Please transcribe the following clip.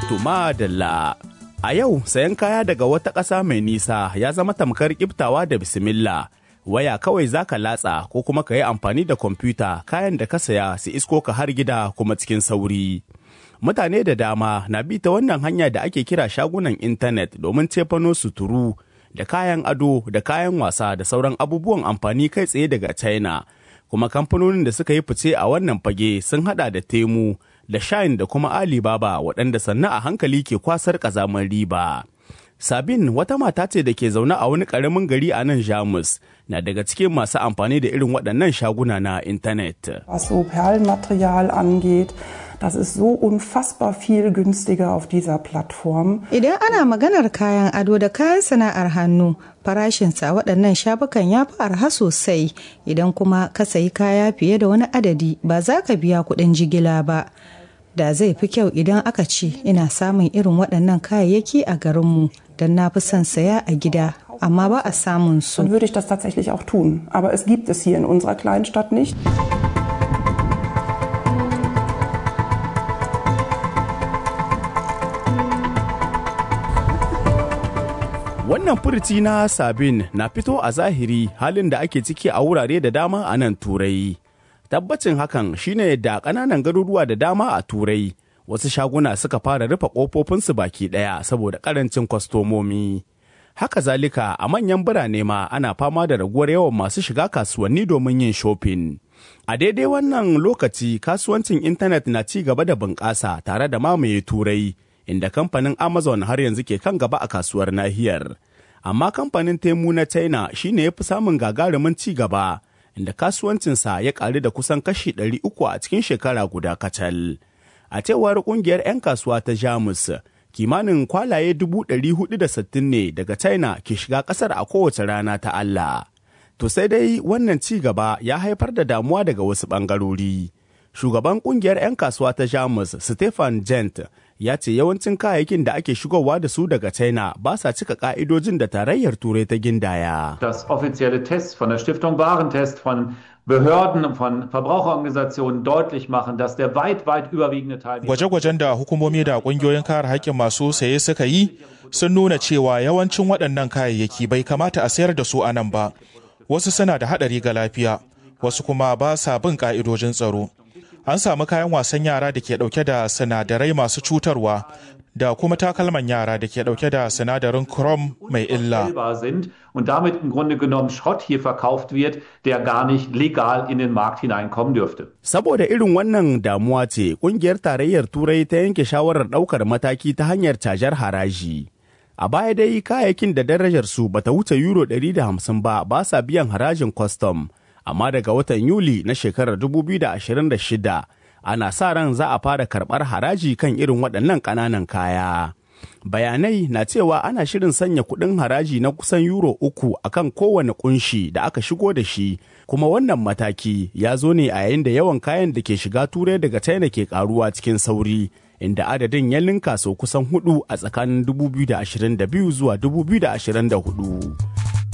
Tuma Dalla. A yau sayan kaya daga wata ƙasa mai nisa ya zama tamkar kiftawa da bismillah. Waya kawai za ka latsa ko kuma ka yi amfani da kwamfuta kayan da ka saya su isko ka har gida kuma cikin sauri. Mutane da dama na bi ta wannan hanya da ake kira shagunan intanet domin cefano suturu da kayan ado da kayan wasa da sauran abubuwan amfani kai tsaye daga China. Kuma kamfanonin da suka yi fice a wannan fage sun hada da Temu, da Shine da kuma Alibaba waɗanda sannu a hankali ke kwasar ƙazamar riba. Sabin wata mata ce da ke zaune a wani ƙaramin gari a nan Jamus na daga cikin masu amfani da irin waɗannan shaguna na intanet. Was so Perlenmaterial angeht, das ist so unfassbar viel günstiger auf dieser Plattform. Idan ana maganar kayan ado da kayan sana'ar hannu, farashinsa a waɗannan shafukan ya fi arha sosai. Idan kuma ka sayi kaya fiye da wani adadi ba za ka biya kuɗin jigila ba. Da zai fi kyau idan aka ce ina samun irin waɗannan kayayyaki a garinmu don na fi son saya a gida, amma ba a samun su. Dann würde ich das tatsächlich auch tun. Aber es gibt es hier in unserer kleinen Stadt nicht. Wannan furuci na Sabin na fito a zahiri halin da ake ciki a wurare da dama a nan Turai. Tabbacin hakan shine da ƙananan garuruwa da dama a Turai wasu shaguna suka fara rufe ƙofofinsu baki ɗaya saboda ƙarancin kwastomomi. Haka zalika a manyan birane ma ana fama da raguwar yawan masu shiga kasuwanni domin yin shopping. A daidai wannan lokaci kasuwancin intanet na ci gaba da bunƙasa tare da mamaye Turai. inda kamfanin Amazon har yanzu ke kan gaba a kasuwar nahiyar. Amma kamfanin Temu na China shine ya fi samun gagarumin ci gaba, inda kasuwancinsa ya ƙaru da kusan kashi ɗari uku a cikin shekara guda kacal. A cewar ƙungiyar 'yan kasuwa ta Jamus, kimanin kwalaye dubu ɗari hudu da sittin ne daga China ke shiga ƙasar a kowace rana ta Allah. To sai dai wannan ci gaba ya haifar da damuwa daga wasu ɓangarori. Shugaban ƙungiyar 'yan kasuwa ta Jamus, Stefan Gent, ya ce yawancin kayayyakin da ake shigowa da su daga China ba sa cika ka'idojin da tarayyar Turai ta gindaya. Das offizielle Tests von der Stiftung Warentest von Behörden und von Verbraucherorganisationen deutlich machen, dass der weit, weit überwiegende Teil. Gwaje-gwajen da hukumomi da kungiyoyin kare haƙƙin masu saye suka yi sun nuna cewa yawancin waɗannan kayayyaki bai kamata a sayar da su a nan ba. Wasu suna da haɗari ga lafiya, wasu kuma ba sa bin ƙa'idojin tsaro. an samu kayan wasan yara da ke dauke da sinadarai masu cutarwa da kuma takalman yara da ke dauke da sinadarin chrome mai illa. Und damit im Grunde genommen Schrott hier verkauft wird, der gar nicht legal in den Markt hineinkommen dürfte. Saboda irin wannan damuwa ce, kungiyar tarayyar Turai ta yanke shawarar daukar mataki ta hanyar cajar haraji. A baya dai kayayyakin da darajar su bata wuce euro 150 ba ba sa biyan harajin kwastam. amma daga watan Yuli na shekarar 2026 ana sa ran za a fara karɓar haraji kan irin waɗannan ƙananan kaya. Bayanai na cewa ana shirin sanya kuɗin haraji na kusan euro uku akan kowane kunshi da aka shigo da shi, kuma wannan mataki ya zo ne a yayin da yawan kayan da ke shiga turai daga China ke karuwa cikin sauri. Inda adadin ya linka sau kusan hudu a tsakanin 2022 zuwa 2024.